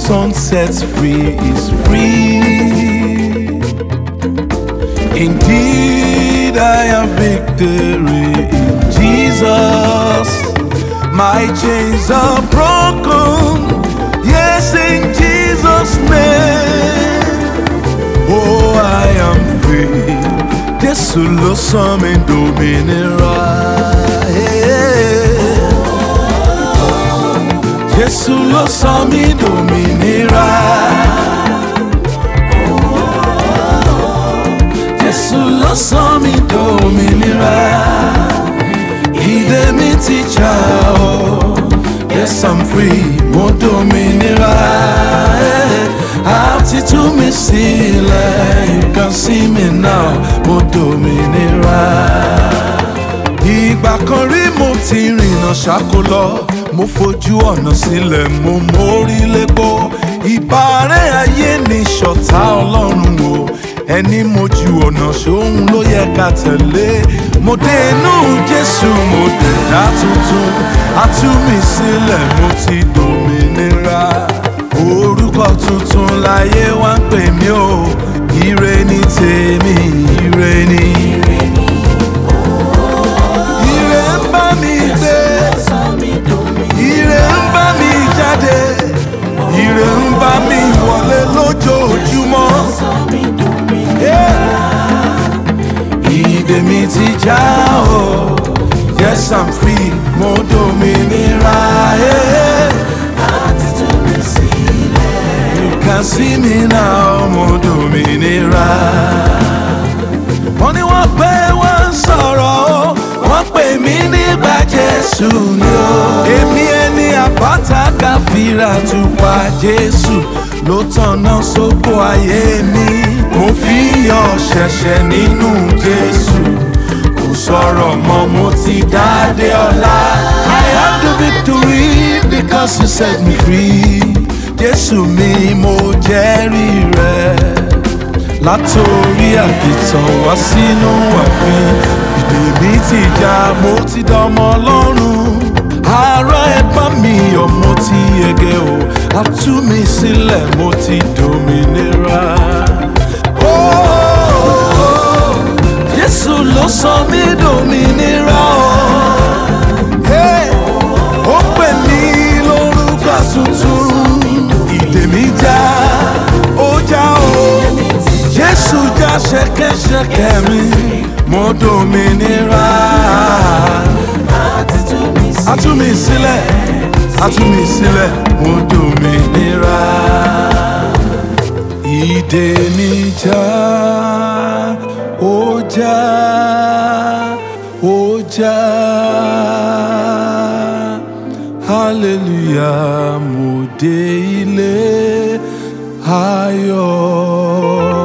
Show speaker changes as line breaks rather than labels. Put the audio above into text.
Son sets free is free. Indeed, I have victory in Jesus. My chains are broken. Yes, in Jesus' name. Oh, I am free. Jésù ló sọ mí dòmìnira. Jésù ló sọ mí dòmìnira. Jésù ló sọ mí dòmìnira. Ìdè mi ti já o. Yes, I'm free. Mo dòmìnira. Àti tú mi sílẹ̀. You can see me now. Mo dòmìnira. Ìgbà kan rí mo ti rìnà ṣáko lọ. Mo fojú ọ̀nà sílẹ̀, mo mórí lépo. Ìbárẹ́ ayé ni ṣọ̀tá ọlọ́run o. Ẹni mojú ọ̀nà ṣóhun ló yẹ ká tẹ̀lé. Mo dé inú Jésù, mo dé dá tuntun. A tú mi sílẹ̀, mo ti dòmìnira. Orúkọ tuntun láyé wá ń pè mí o. Ire ni tèmi, ire ni. Ire ń bá mi gbé. Ire ń bá mi jáde. Ire ń bá mi wọlé lójoojúmọ́. Ìdè mi ti já o. Yes, I'm free. Mo dòmìnira. Yeah. You can see me now. Mo dòmìnira. Wọ́n ní wọ́n pé wọ́n ń sọ̀rọ̀ o. Wọ́n pè mí nígbà Jésù ni o. Èmi ẹni àbáta káfíra tupa Jésù ló tọ̀nà sóko ayé mi. Mo fi yọ ṣẹ̀ṣẹ̀ nínú Jésù. Kò sọ̀rọ̀ mọ́ mo ti dáadé ọ̀la. I have the victory because you set me free. Jésù mi mo jẹ́rìí rẹ̀ látòrí àkìtàn wá sínú ààfin ìdè mi ti já mo ti dọmọ ọlọ́run ara ẹ̀gbọ́n mi ọmọ ti yege o a tú mi sílẹ̀ mo ti dòmìnira. Oh, Jésù ló sọ mí dòmìnira o. Hey, ó pè mí lórúkọ tuntun ìdè mi já ó já o. Jésù já ṣẹ̀kẹ̀ṣẹ̀kẹ̀ mi, mo dòmìnira. A tú mi sílẹ̀, a tú mi sílẹ̀, mo dòmìnira. Ìdè mi já, ó já, ó já. Hallelujah, mo dé ilé ayọ̀.